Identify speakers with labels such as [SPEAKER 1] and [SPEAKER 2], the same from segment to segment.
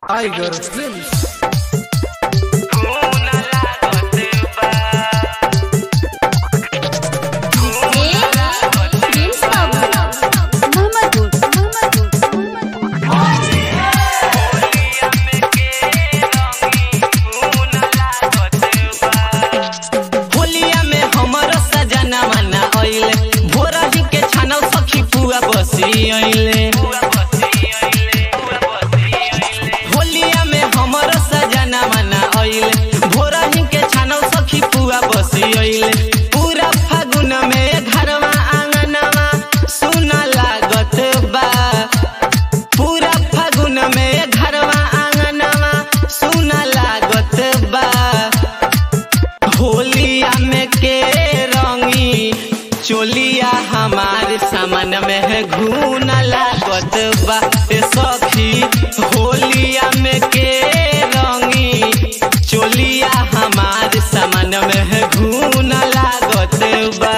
[SPEAKER 1] Tiger Films.
[SPEAKER 2] होलिया में हमर सजना मना आइले भोरही के छानल सखी पुआ बसी आइले होलिया में हमर सजना मना आइले भोरही के छानल सखी पुआ बसी आइले पूरा फागुन में घरवा आंगनवा सुना लागत बा पूरा फागुन में घरवा आंगनवा सुना लागत बा होलिया में के रंगी चोलिया हमार सामान में है घून लागत बा ए सखी होलिया में के रंगी चोलिया हमार सामान में है घून लागत बा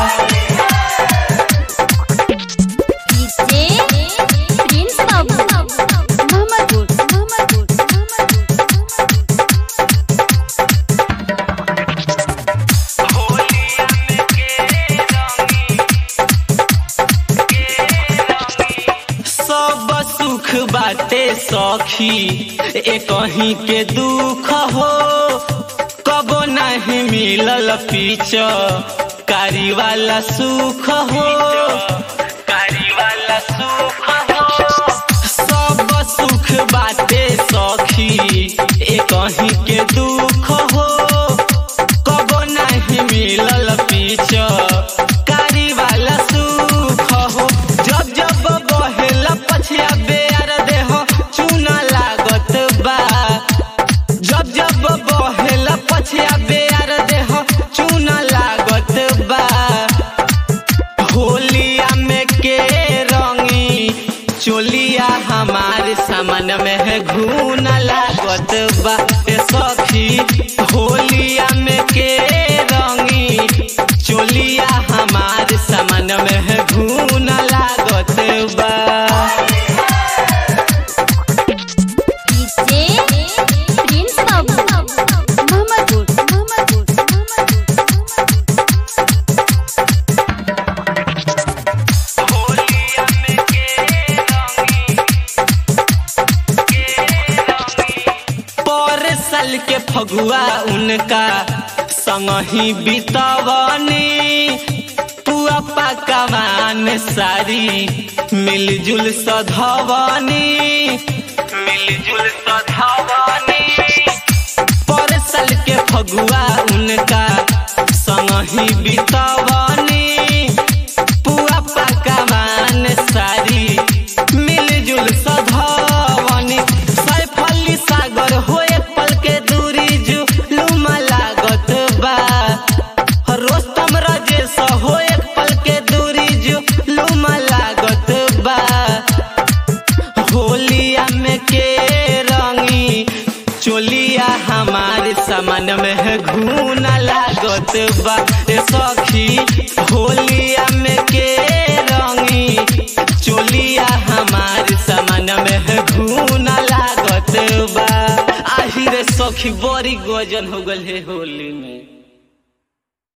[SPEAKER 2] सब सुख बाटे सखी एक कहीं के दुख हो कबो नहीं मिलल पीछ कारी वाला सुख हो कारी वाला सुख हो सब सुख बाटे सखी एक कहीं के दुख हो कबो नहीं मिलल पीछ कारी वाला सुख हो जब जब बहेला पछिया बेर देह चूना लागत बा जब जब बहेला पछिया बेर देह चूना लागत बा होलिया में के रंगी चोलिया हमार सामान में है घून लागत बा ए सखी होलिया में के रंगी चोलिया हमार सामान में है घून लागत बा पर साल के फगुआ उनका संग ही बितवनी पुआ पकवान सारी मिलजुल सधवनी मिलजुल सधवनी पर साल के फगुआ उनका संग ही बितवनी पुआ पकवान सारी मिलजुल सधवनी सैफली सागर हो एक पल के दूरी जुलुमा लागत बा रोस्तम राजेश हो एक पल के दूरी जुलुमा लागत बा होलिया में के रंगी चोलिया हमारे सामान में है घून लागत बा ए सखी होलिया में के रंगी चोलिया हमारे सामान में है घून लागत बा आही रे सखी बड़ी गजन हो गल है होली में